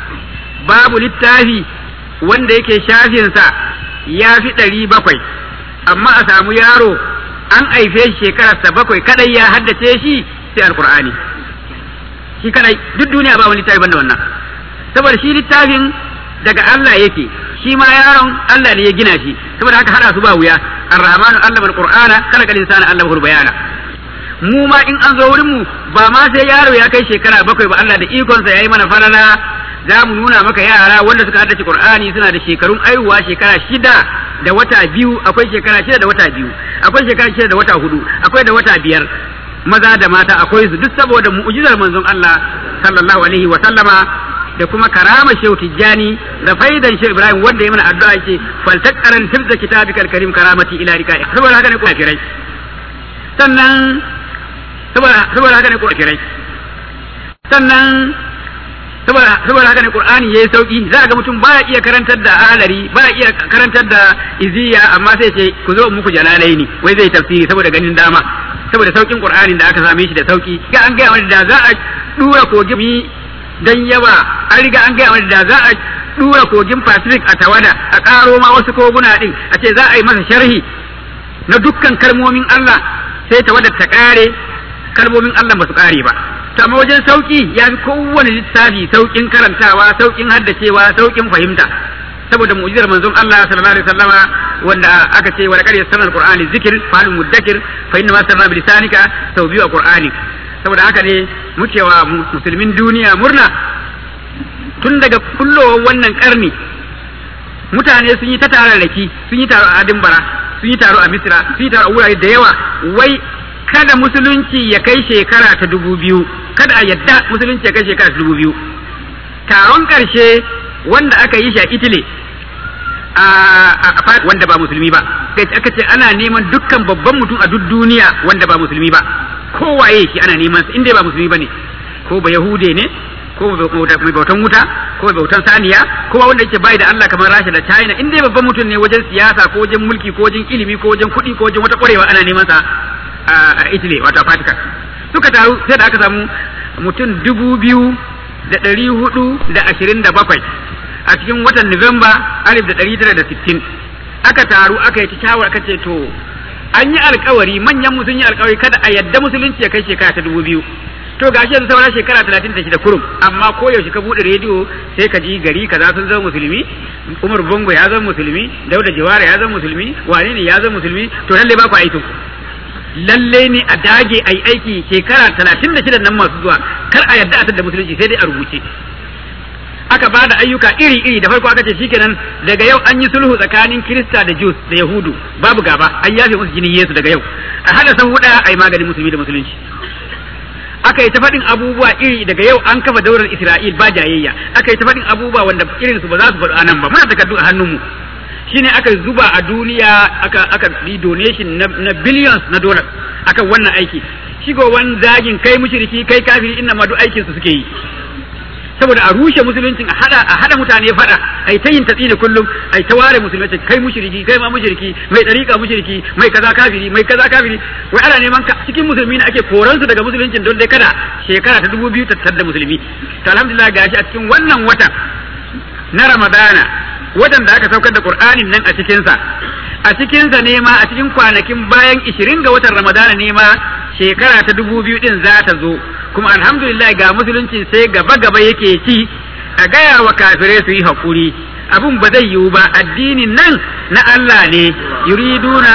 babu littafi wanda yake shafinsa ya fi ɗari bakwai amma a samu yaro an haife shi shekararsa bakwai kadai ya haddace shi sai alkur'ani shi kadai duk duniya ba wani littafi banda wannan saboda shi littafin daga Allah yake shi ma yaron Allah ne ya gina shi saboda haka hada su ba wuya ar-rahmanu allama al-qur'ana khalaqa al-insana allamahu bayana mu ma in an zo wurin mu ba ma sai yaro ya kai shekara bakwai ba Allah da ikonsa yayi mana falala za mu nuna maka yara wanda suka haddace Qur'ani suna da shekarun aihuwa shekara shida da wata biyu akwai shekara shida da wata biyu akwai shekara shida da wata hudu akwai da wata biyar maza da mata akwai su duk saboda mu'jizar manzon Allah sallallahu alaihi wa sallama da kuma karama shehu tijjani da faidan shehu ibrahim wanda ya mana addu'a yake faltaqaran tibza kitabikal karim karamati ila rika saboda haka ne ku kafirai sannan saboda saboda haka ne ku kafirai sannan saboda saboda haka ne qur'ani yayi sauki za ga mutum baya iya karantar da alari baya iya karantar da iziya amma sai ce ku zo muku jalalaini wai zai tafsiri saboda ganin dama saboda saukin qur'anin da aka same shi da sauki ga an gaya wani da za a dura kogin dan yawa an riga an gaya wani da za a dura kogin pacific a tawada a karo ma wasu koguna din a ce za a yi masa sharhi na dukkan kalmomin Allah sai tawada ta kare kalmomin Allah ba su kare ba to amma wajen sauki ya fi kowane littafi saukin karantawa saukin haddacewa saukin fahimta saboda mu'jizar manzon Allah sallallahu alaihi wasallama wanda aka ce wa laqad yassarna alqur'ani zikr fa hal mudakkir fa inna ma sarra bi lisanika sau biyu a qur'ani saboda haka ne muke wa musulmin duniya murna tun daga kullowar wannan karni mutane sun yi ta tararraki sun yi taro a Adimbara sun yi taro a Misra sun yi taro a wurare da yawa wai kada musulunci ya kai shekara ta dubu biyu kada a yadda musulunci ya kai shekara ta dubu biyu taron ƙarshe wanda aka yi shi a Italy a wanda ba musulmi ba kai aka ce ana neman dukkan babban mutum a duk duniya wanda ba musulmi ba kowaye shi ana neman sa inda ba musulmi bane ko ba yahude ne ko mai bautan wuta ko mai bautan saniya ko wanda yake bai da Allah kamar Rasha da China in dai babban mutum ne wajen siyasa ko wajen mulki ko wajen ilimi ko wajen kuɗi ko wajen wata ƙwarewa ana neman sa a Italy wato a Vatican suka taru sai da aka samu mutum dubu biyu da ɗari hudu da ashirin da bakwai a cikin watan Nuwamba alif da ɗari tara da sittin aka taru aka yi shawar aka ce to an yi alkawari manyan mu sun yi alkawari kada a yadda musulunci ya kai shekara ta dubu biyu to gashi yanzu sauran shekara talatin da shida kurum amma ko yaushe ka buɗe rediyo sai ka ji gari kaza sun zama musulmi Umar Bongo ya zama musulmi Dauda Jawara ya zama musulmi wane ne ya zama musulmi to lalle ba ku aikin lalle ne a dage a yi aiki shekara talatin da shida nan masu zuwa kar a yadda a da musulunci sai dai a rubuce aka ba da ayyuka iri-iri da farko aka ce shikenan daga yau an yi sulhu tsakanin Kirista da Jews da Yahudu babu gaba an yafe musu jinin Yesu daga yau a hada san huda a yi maganin musulmi da musulunci aka yi ta faɗin abubuwa iri daga yau an kafa daular Isra'il ba jayayya aka yi ta faɗin abubuwa wanda irin su ba za su faɗo anan ba muna takardu a hannunmu shine aka zuba a duniya aka aka yi donation na, na billions na dollars akan wannan aiki shigowan zagin kai mushriki kai kafiri inna ma duk aikin su suke yi saboda a rushe musuluncin a hada a hada mutane fada ai ta yin tatsi da kullum ai ta ware musulunci kai mushriki kai ma mushriki mai dariƙa mushriki mai kaza kafiri mai kaza kafiri wai ana neman ka cikin musulmi ne ake koran su daga musuluncin don dai kada shekara ta dubu biyu ta da musulmi to alhamdulillah gashi a cikin wannan watan na ramadana watan da aka saukar da qur'anin nan a cikin sa a cikin sa ne ma a cikin kwanakin bayan 20 ga watan ramadana ne ma shekara ta dubu biyu din za ta zo kuma alhamdulillah ga musulunci sai gaba gaba yake ci a gaya wa kafirai su yi haƙuri abin ba zai yiwu ba addinin nan na Allah ne yuriduna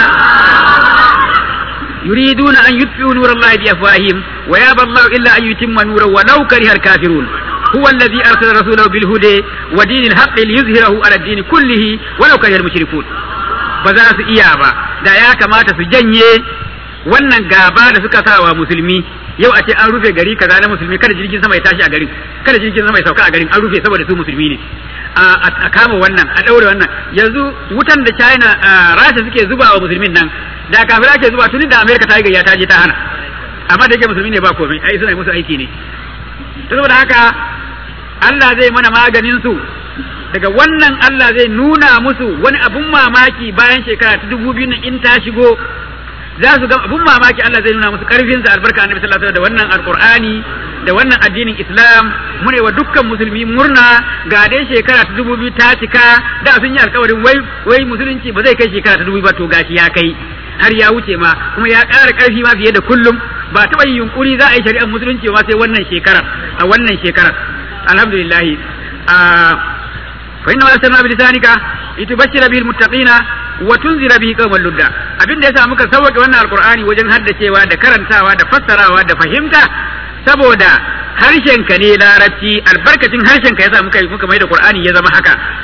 yuriduna an yutfi'u nurallahi bi afwahihim wa yaba Allah illa an yutimma nurahu wa law kariha al-kafirun هو الذي أرسل رسوله بالهدى ودين الحق ليظهره على الدين كله ولو كره المشركون بذا su iya ba da ya kamata su janye wannan gaba da suka sa wa musulmi yau a ce an rufe gari kaza na musulmi kada jirgin sama ya tashi a garin kada jirgin sama ya sauka a garin an rufe saboda su musulmi ne a kama wannan a daure wannan yanzu wutan da China Rasha suke zuba wa musulmin nan da kafira ke zuba tuni da America ta yi gayya ta je ta hana amma da yake musulmi ne ba komai ai suna musu aiki ne saboda haka Allah zai mana maganin su daga wannan Allah zai nuna musu wani abun mamaki bayan shekara ta dubu biyu in ta shigo za su ga abun mamaki Allah zai nuna musu karfin sa albarka annabi sallallahu alaihi wasallam da wannan alqur'ani da wannan addinin Islam mune wa dukkan musulmi murna ga dai shekara ta dubu biyu ta cika da sun yi alkawarin wai wai musulunci ba zai kai shekara ta dubu ba to gashi ya kai har ya wuce ma kuma ya ƙara ƙarfi ma fiye da kullum ba taɓa yin yunkuri za a yi shari'ar musulunci ma sai wannan shekarar a wannan shekarar alhamdulillah a fa inna arsalna bi lisanika litubashshira bihi almuttaqina wa tunzira bihi qauman ludda abin da yasa muka sauke wannan alqur'ani wajen haddacewa da karantawa da fassarawa da fahimta saboda harshen ka ne larabci albarkacin harshen ka yasa muka muka mai da qur'ani ya zama haka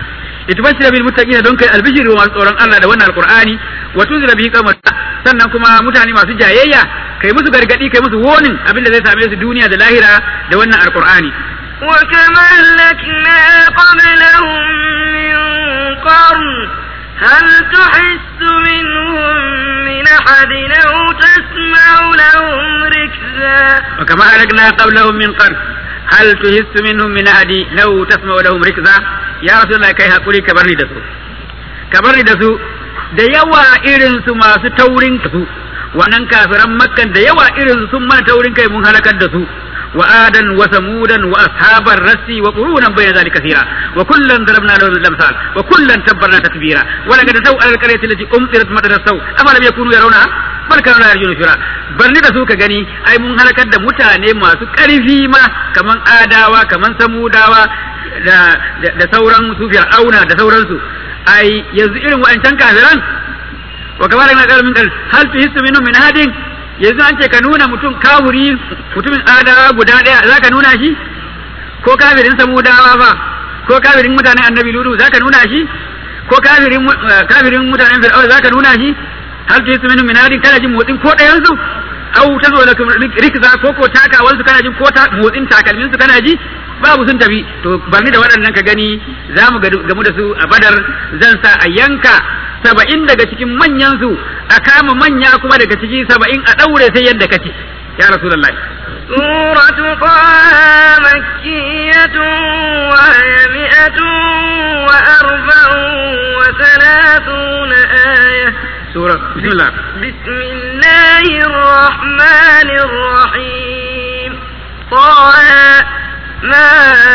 litubashshira bil muttaqina don kai albishiri wa masu tsoron Allah da wannan alqur'ani wa tunzira bihi qauman sannan kuma mutane masu jayayya kai musu gargadi kai musu wonin abinda zai same su duniya da lahira da wannan alqur'ani وكما أهلكنا قبلهم من قرن هل تحس منهم من أحد أو تسمع لهم ركزا وكما أهلكنا قبلهم من قرن هل تحس منهم من أحد لو تسمع لهم ركزا يا رسول الله كي هقولي كبرني دسو كبرني دسو da yawa irin su masu taurin su wannan kafiran makkan da yawa irin su sun mana taurin kai mun halakar da su wa adan wa samudan wa ashabar rasi wa qurunan bayna zalika kathira wa kullan darabna lahu al-amsal wa kullan tabbarna tatbira wa laqad taw al-qaryati allati umtirat madar saw amma lam yakunu yarawna bal kanu la yarjuna shura barni da su ka gani ai mun halakar da mutane masu karfi ma kaman adawa kaman samudawa da da sauran su fir'auna da sauransu ai yanzu irin wa'ancan kafiran wa kamar na kalmin kal hal tuhissu minhum min hadin yanzu an ce ka nuna mutum kafuri mutumin adawa guda daya zaka nuna shi ko kafirin samudawa ba ko kafirin mutanen annabi ludu zaka nuna shi ko kafirin kafirin mutanen fir'auna zaka nuna shi hal tuhissu minhum min hadin kana jin motsin ko dayan su au ta zo da rikza ko ko takawansu kana jin ko motsin takalmin su kana ji babu sun tafi to barni da waɗannan ka gani za mu gamu da su a badar zan sa a yanka saba'in daga cikin manyan su a kama manya kuma daga ciki saba'in a ɗaure sai yadda kace ya rasulullah سورة طه مكية وهي مئة وأربع وثلاثون آية سورة بسم الله بسم الله الرحمن الرحيم طه ما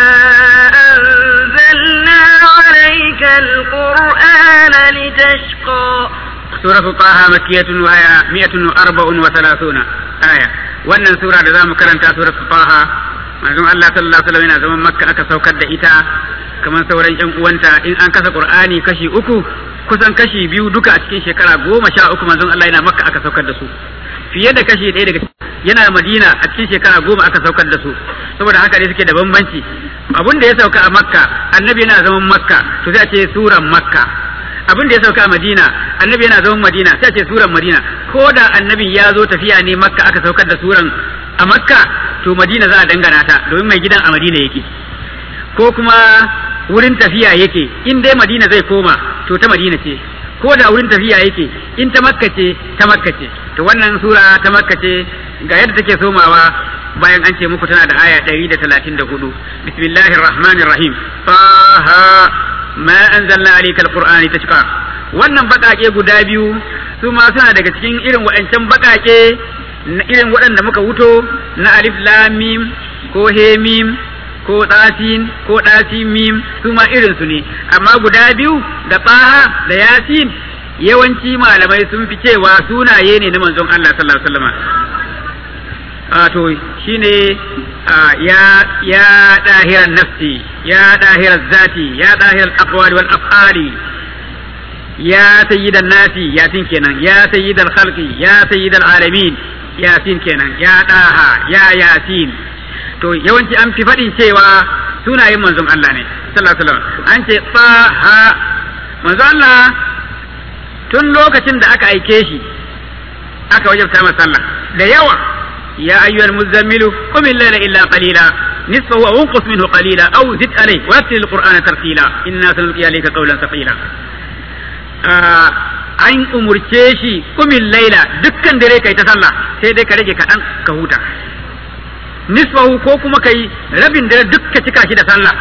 أنزلنا عليك القرآن لتشقى سورة طه مكية وهي مئة وأربع وثلاثون آية wannan sura da zamu karanta surat Taha manzon Allah sallallahu alaihi wasallam yana zaman Makka aka saukar da ita kamar sauran ƴan uwanta in an kasa Qur'ani kashi uku kusan kashi biyu duka a cikin shekara goma sha uku manzon Allah yana Makka aka saukar da su fiye da kashi ɗaya daga yana Madina a cikin shekara goma aka saukar da su saboda haka ne suke da bambanci abin da ya sauka a Makka annabi yana zaman Makka to sai a ce suran Makka abin da ya sauka a Madina annabi yana zaman Madina sai a ce suran Madina ko da annabi ya zo tafiya ne Makka aka saukar da suran a Makka to Madina za a dangana ta domin mai gidan a Madina yake ko kuma wurin tafiya yake in dai Madina zai koma to ta Madina ce ko da wurin tafiya yake in ta Makka ce ta Makka ce to wannan sura ta Makka ce ga yadda take somawa bayan an ce muku tana da aya 134 bismillahir rahmanir rahim taha ma anzalna alayka alqur'ani tashqa wannan bakake guda biyu su ma suna daga cikin irin waɗancan bakake na irin waɗanda muka wuto na alif lam mim ko he mim ko ɗasin ko ɗasin mim su ma irin su ne amma guda biyu da taha da yasin yawanci malamai sun fi cewa sunaye ne na manzon Allah sallallahu alaihi wasallam to shine ya ya dahiran nafsi ya dahiran zati ya dahiran aqwali wal af'ali ya sayyidan nasi yasin kenan ya sayyidan khalqi ya sayyidan alamin yasin kenan ya daha ya yasin to yawanci an fi faɗin cewa sunayen manzon Allah ne sallallahu alaihi wasallam an ce taha manzon Allah tun lokacin da aka aike shi aka wajabta masa sallah da yawa يا أيها المزمل قم الليل إلا قليلا نصفه أو انقص منه قليلا أو زد عليه ورتل القرآن ترتيلا إنا سنلقي عليك قولا ثقيلا an umurce shi kumin laila dukkan dare kai ta sallah sai dai ka rage kaɗan ka huta nisfahu ko kuma kai rabin dare duk ka cika shi da sallah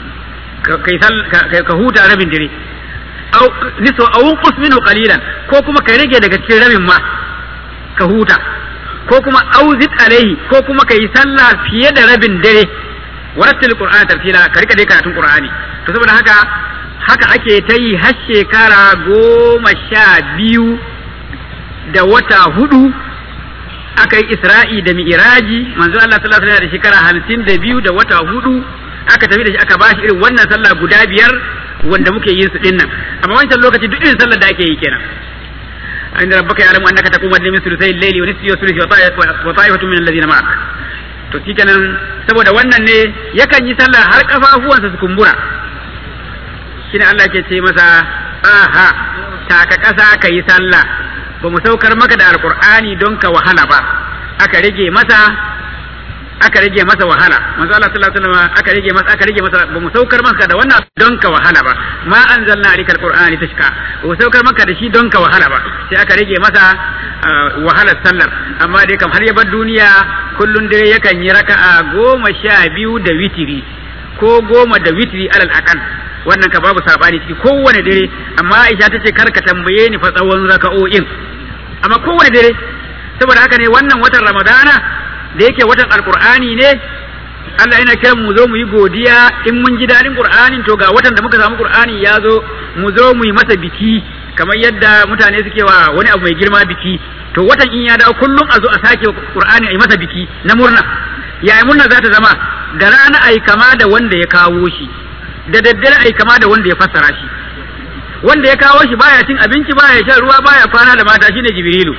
ka huta rabin dare nisfahu awun minhu qalilan ko kuma ka rage daga cikin rabin ma ka huta ko kuma auzit alaihi ko kuma kai sallah fiye da rabin dare warattil qur'ana tartila ka rika dai karatun qur'ani to saboda haka haka ake ta yi har shekara goma sha biyu da wata hudu aka yi isra'i da mi'iraji manzo Allah sallallahu alaihi da shekara hamsin da biyu da wata hudu aka tafi da shi aka bashi irin wannan sallah guda biyar wanda muke yin su dinnan amma wancan lokaci duk irin sallar da ake yi kenan عند ربك يعلم انك تقوم من ثلثي الليل ونصفه وثلثه وطائفة من الذين معك to shi kenan saboda wannan ne yakan yi sallah har kafafuwansa su kumbura shine Allah ke ce masa aha taka ƙasa ka yi sallah ba mu saukar maka da alqur'ani don ka wahala ba aka rage masa aka rage masa wahala manzo Allah sallallahu alaihi wasallam aka rage masa aka rage masa ba mu saukar maka da wannan don ka wahala ba ma anzalna alikal qur'ani tashka ba mu saukar maka da shi don ka wahala ba sai aka rage masa wahalar sallar amma dai kam har ya bar duniya kullun dare yakan yi raka'a goma sha biyu da witiri ko goma da witiri alal aqal wannan ka babu sabani ciki kowane dare amma Aisha tace kar ka tambaye ni fa tsawon raka'o'in amma kowane dare saboda haka ne wannan watan Ramadana da yake watan alkur'ani ne Allah yana kiran mu zo mu yi godiya in mun ji daɗin qur'anin to ga watan da muka samu qur'ani ya zo mu zo mu yi masa biki kamar yadda mutane suke wa wani abu mai girma biki to watan in ya dawo kullum a zo a sake qur'ani a yi masa biki na murna yaya murna za ta zama da rana ai kama da wanda ya kawo shi da daddare ai kama da wanda ya fassara shi wanda ya kawo shi baya cin abinci baya shan ruwa baya kwana da mata shine jibrilu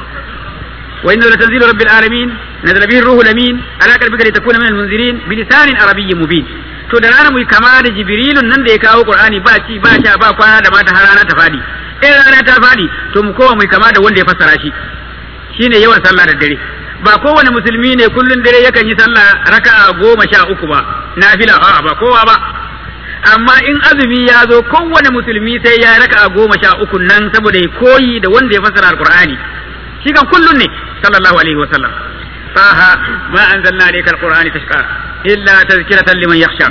وإنه لتنزيل رب العالمين نزل به الروح الأمين على قلبك لتكون من المنذرين بلسان عربي مبين to da rana mu kama da jibrilun nan da ya kawo qur'ani ba ci ba sha ba kwana da mata har rana ta fadi in rana ta fadi to mu kowa mu kama da wanda ya fassara shi shine yawan sallah da dare ba kowane musulmi ne kullun dare yakan yi sallah raka'a goma sha uku ba nafila a'a ba kowa ba amma in azumi ya zo kowane musulmi sai ya raka'a goma sha uku nan saboda ya koyi da wanda ya fassara alqur'ani shi kan kullun ne sallallahu alaihi wa sallam taha ma anzalna alayka alqur'ani tashqa illa tazkiratan liman yakhsha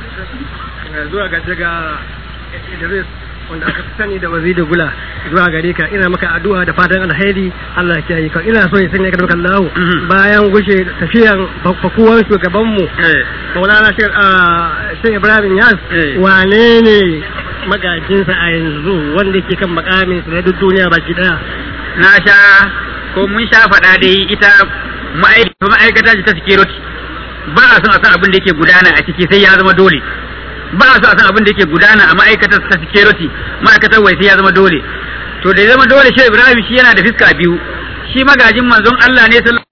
zuwa ga daga Idris wanda aka sani da waziri gula zuwa gare ka ina maka addu'a da fatan alheri Allah ya yi ka ina so ya sanya ka da Allah bayan gushe tafiyan fakuwan shugaban mu Maulana Sheikh Ibrahim Yas wane ne magajinsa a yanzu wanda ke kan makamin sa na duk duniya baki daya na sha ko mun sha faɗa dai ita ma'aikata ce ta security ba a son a san abin da yake gudana a ciki sai ya zama dole ba a son a san abin da yake gudana a ma'aikatar ta security ma'aikatar wai sai ya zama dole to da ya zama dole shi Ibrahim shi yana da fiska biyu shi magajin manzon Allah ne sallallahu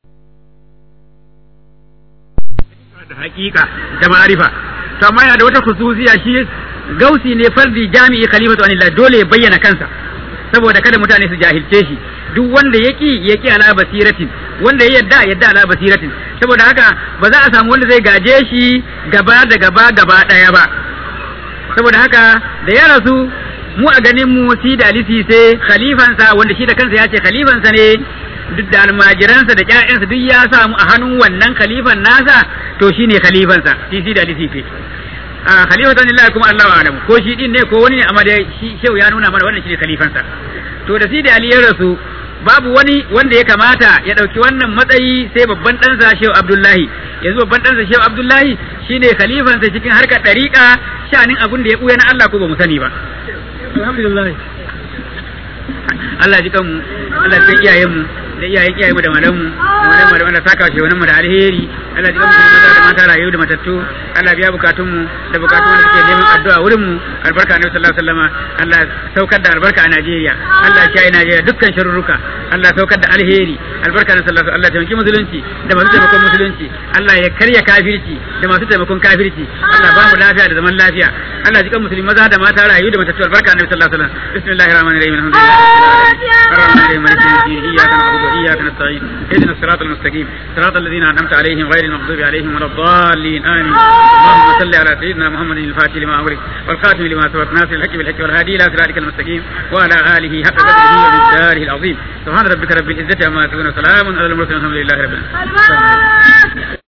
da hakika da ma'arifa to amma yana da wata khususiya shi gausi ne fardi jami'i khalifatu anillah dole ya bayyana kansa saboda kada mutane su jahilce shi duk wanda yaki yaki ala basiratin wanda ya yadda yadda ala basiratin saboda haka ba za a samu wanda zai gaje shi gaba da gaba gaba daya ba saboda haka da ya rasu mu a ganin mu si da alisi sai khalifansa wanda shi da kansa ya ce khalifansa ne duk da almajiransa da ƴaƴansa duk ya samu a hannun wannan khalifan nasa to shine khalifansa shi si da alisi ce a khalifatan lillahi kuma Allahu a'lamu ko shi din ne ko wani ne amma da shi shehu ya nuna mana wannan shine khalifansa to da sidi ali ya rasu babu wani wanda ya kamata ya dauki wannan matsayi sai babban ɗansa shehu abdullahi yanzu babban ɗansa shehu abdullahi shine khalifansa cikin harkar ɗariƙa shanin abun da ya ɓuya na Allah ko ba mu sani ba alhamdulillah Allah ji kanmu Allah ji iyayen mu da iyayen iyayen mu da malamu da malamu da Allah saka shi wannan mu da alheri Allah ji kanmu maza da mata rayu da matattu Allah biya bukatun mu da bukatun da suke neman addu'a wurin mu albarka Annabi sallallahu alaihi wasallama Allah saukar da albarka a Najeriya Allah ya yi Najeriya dukkan sharurruka Allah saukar da alheri albarka Annabi sallallahu alaihi Allah taimaki musulunci da masu taimakon musulunci Allah ya karya kafirci da masu taimakon kafirci Allah ba mu lafiya da zaman lafiya Allah ji kan musulmi maza da mata rayu da matattu albarka Annabi sallallahu alaihi wasallam bismillahir rahmanir rahim alhamdulillah الرحمن الرحيم مالك يوم الدين اياك نعبد واياك نستعين اهدنا الصراط المستقيم صراط الذين انعمت عليهم غير المغضوب عليهم ولا الضالين امين اللهم صل على سيدنا محمد الفاتح لما امرك والخاتم لما سبق ناصر الحق بالحق والهادي الى صراطك المستقيم وعلى اله حق قدره ومقداره العظيم سبحان ربك رب العزه عما يصفون وسلام على المرسلين الحمد لله رب العالمين